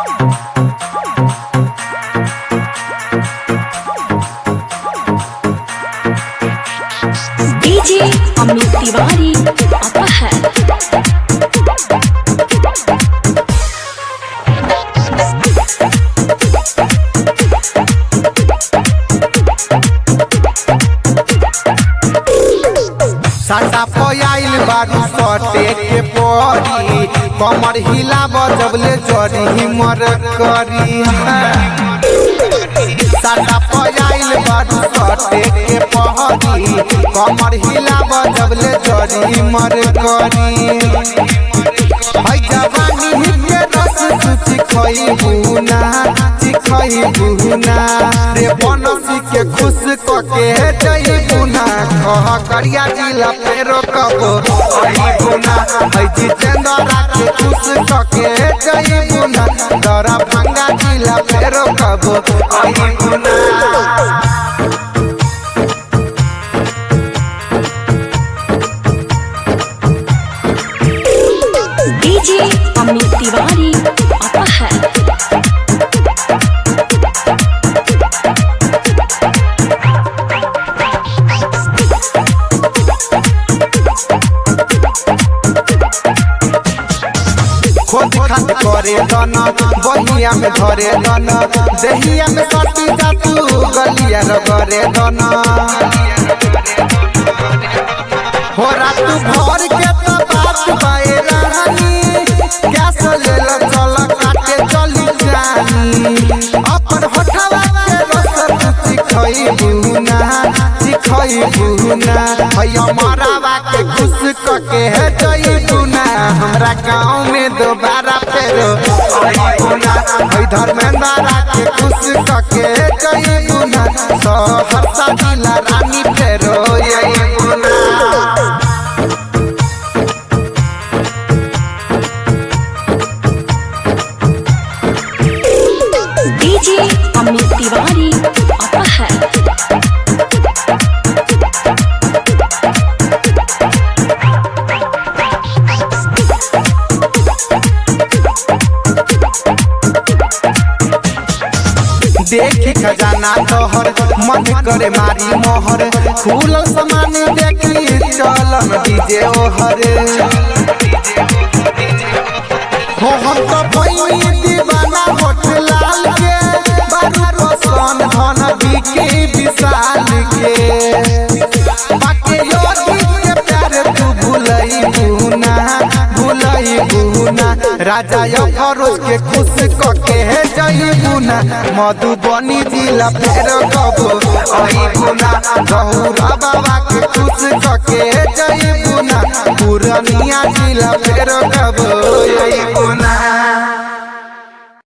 DJ Amit Tiwari आता है साटा पयाइल बारू सटे के परी कमर हिला बजबले जरी हिमर करी साटा पयाइल बारू सटे के परी कमर हिला बजबले जरी हिमर करी है जवानी के रस सुचि खई बुना चिखई बुना रे बनसी के खुश क के जई बुना कह करिया जिला फेरो कबो आई बुना है जितेंद्रा के खुश क के जई बुना दरा भंगा जिला फेरो कबो आई बुना डीजे अमित तिवारी आता है खोद खाद करे दन बहिया में धरे दन देहिया में सटी जातू गलिया र करे दन हो रात भर के तो बात बाए रानी गैस ले ल चल काटे चली जानी अपन होठवा के रस तुची खई बुना चिखई बुना भैया मरावा के खुश क के है जई बुना हमरा गांव में दोबारा फेरो आई बुना है धर्मेंद्रा के खुश क के जई बुना सहरसा जिला रानी फेरो यही बुना डीजे अमित तिवारी आता है देखी खजाना तोहर मन करे मारी मोहर खुलल सामान देखी चलन डीजे ओहर हो हम तो भइनी दीवाना होठ लाल के बारू पसंद धन बिके विशाल के बाके योगी के प्यार तू भूलई बुना भूलई बुना राजा यो फरोज के खुश क के है जई बुना मधुबनी जिला फेर कबो आई बुना गहुरा बाबा के खुश क के है जई बुना पुरनिया जिला फेर कबो आई बुना